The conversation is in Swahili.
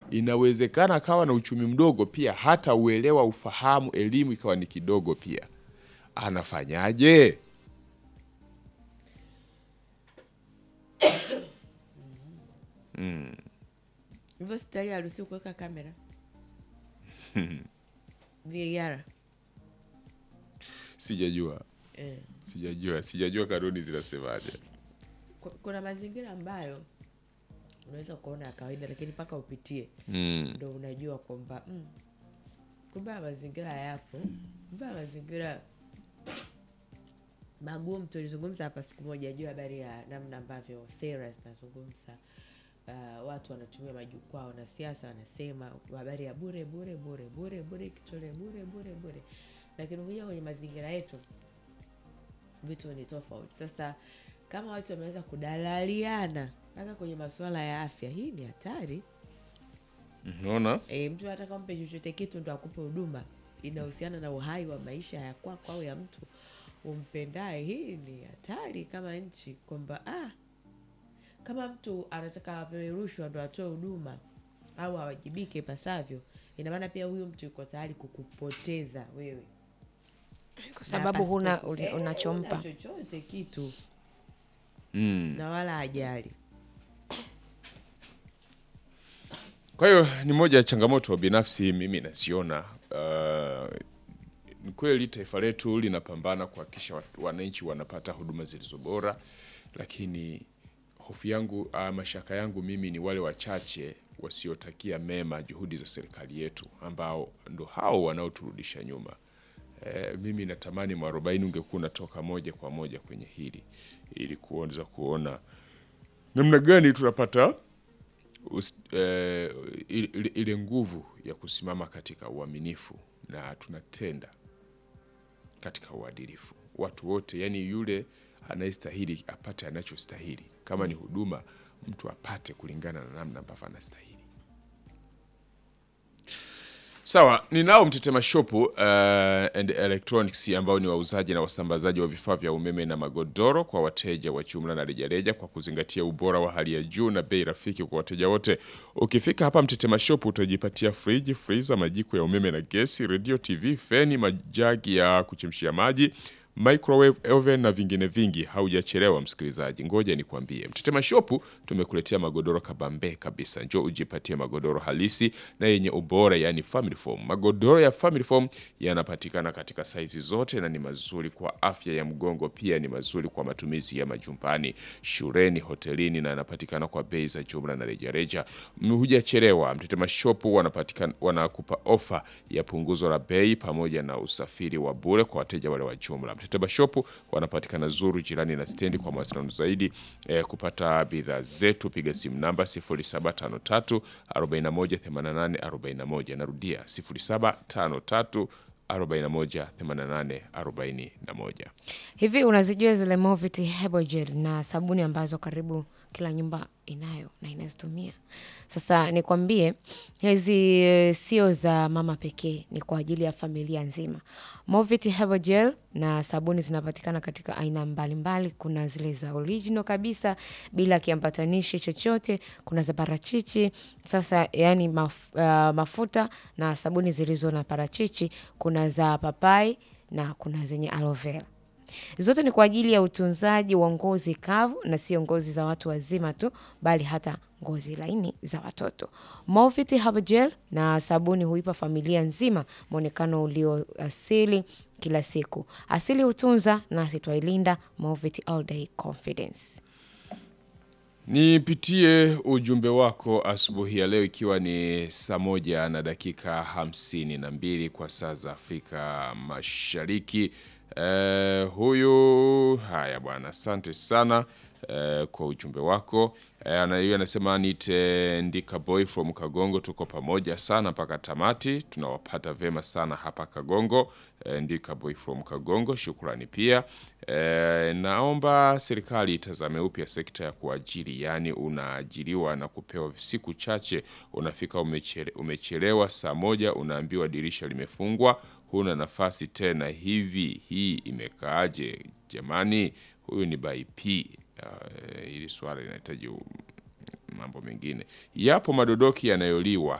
inawezekana akawa na uchumi mdogo pia, hata uelewa, ufahamu, elimu ikawa ni kidogo pia. Anafanyaje? hivyo hospitali haruhusiwi kuweka kamera VAR Sijajua, eh. sijajua, sijajua kanuni zinasemaje. Ku- kuna mazingira ambayo unaweza ukaona ya kawaida lakini mpaka upitie Mm. ndo unajua kwamba mm, kumbe haya mazingira yapo kumbe haya mazingira magumu tulizungumza hapa siku moja juu ya habari ya namna ambavyo sera zinazungumza uh, watu wanatumia majukwaa wanasiasa wanasema habari ya bure bure bure bure bure kitole bure bure bure lakini ukija kwenye mazingira yetu vitu ni tofauti sasa kama watu wameweza kudalaliana mpaka kwenye masuala ya afya hii ni hatari Unaona? e, mtu anataka umpe chochote kitu ndo akupe huduma inahusiana na uhai wa maisha ya kwako au ya mtu umpendaye hii ni hatari kama nchi kwamba ah, kama mtu anataka apewe rushwa ndo atoe huduma au awajibike ipasavyo ina maana pia huyu mtu yuko tayari kukupoteza wewe kwa sababu huna pasipo- uli- eh, unachompa huna chochote kitu Mm. na wala ajali Kwa hiyo ni moja ya changamoto binafsi mimi naziona. Uh, ni kweli taifa letu linapambana kuhakikisha wat- wananchi wanapata huduma zilizo bora, lakini hofu yangu uh, mashaka yangu mimi ni wale wachache wasiotakia mema juhudi za serikali yetu ambao ndo hao wanaoturudisha nyuma. E, mimi natamani mwarobaini ungekuwa unatoka moja kwa moja kwenye hili ili kuanza kuona namna gani tunapata us, eh, ile, ile- ile nguvu ya kusimama katika uaminifu na tunatenda katika uadilifu watu wote, yani yule anayestahili apate anachostahili. Kama ni huduma, mtu apate kulingana na namna ambavyo anastahili. Sawa, ninao Mtetema Shop uh, and Electronics ambao ni wauzaji na wasambazaji wa vifaa vya umeme na magodoro kwa wateja wa jumla na rejareja kwa kuzingatia ubora wa hali ya juu na bei rafiki kwa wateja wote. Ukifika hapa Mtetema Shop utajipatia friji, freezer, majiko ya umeme na gesi, radio, TV, feni, majagi ya kuchemshia maji microwave oven na vingine vingi. Haujachelewa msikilizaji, ngoja nikwambie, Mtetema Shop tumekuletea magodoro kabambe kabisa. Njoo ujipatie magodoro halisi na yenye ubora, yani family foam. Magodoro ya family foam yanapatikana katika saizi zote na ni mazuri kwa afya ya mgongo, pia ni mazuri kwa matumizi ya majumbani, shuleni, hotelini na yanapatikana kwa bei za jumla na rejareja. Hujachelewa, Mtetema Shop wanapatikana wanakupa ofa ya punguzo la bei pamoja na usafiri wa bure kwa wateja wale wa jumla. Mtetema Shop wanapatikana Zuru, jirani na stendi. Kwa mawasiliano zaidi eh, kupata bidhaa zetu piga simu namba 0753 41 88 41. Narudia 0753 41 88 41. hivi unazijua zile Movit Herbal Gel na sabuni ambazo karibu kila nyumba inayo na inazitumia sasa nikwambie hizi eh, sio za mama pekee ni kwa ajili ya familia nzima Movit Herbal Gel na sabuni zinapatikana katika aina mbalimbali kuna zile za original kabisa bila kiambatanishi chochote kuna za parachichi sasa yani maf, uh, mafuta na sabuni zilizo na parachichi kuna za papai na kuna zenye aloe vera zote ni kwa ajili ya utunzaji wa ngozi kavu na sio ngozi za watu wazima tu bali hata ngozi laini za watoto Movit Herbal Gel na sabuni huipa familia nzima mwonekano ulio asili kila siku asili hutunza nasi twailinda Movit All Day Confidence Nipitie ujumbe wako asubuhi ya leo ikiwa ni saa moja na dakika hamsini na mbili kwa saa za Afrika Mashariki. Eh, huyu haya bwana, asante sana eh, kwa ujumbe wako eh, ana- yeye anasema nite ndika boy from Kagongo, tuko pamoja sana mpaka tamati, tunawapata vema sana hapa Kagongo. Eh, ndika boy from Kagongo, shukrani pia. Eh, naomba serikali itazame upya sekta ya kuajiri, yaani unaajiriwa na kupewa siku chache, unafika umechele, umechelewa saa moja, unaambiwa dirisha limefungwa, huna nafasi tena. Hivi hii imekaaje jamani? Huyu ni by P. Uh, hili swala linahitaji u- mambo mengine. Yapo madodoki yanayoliwa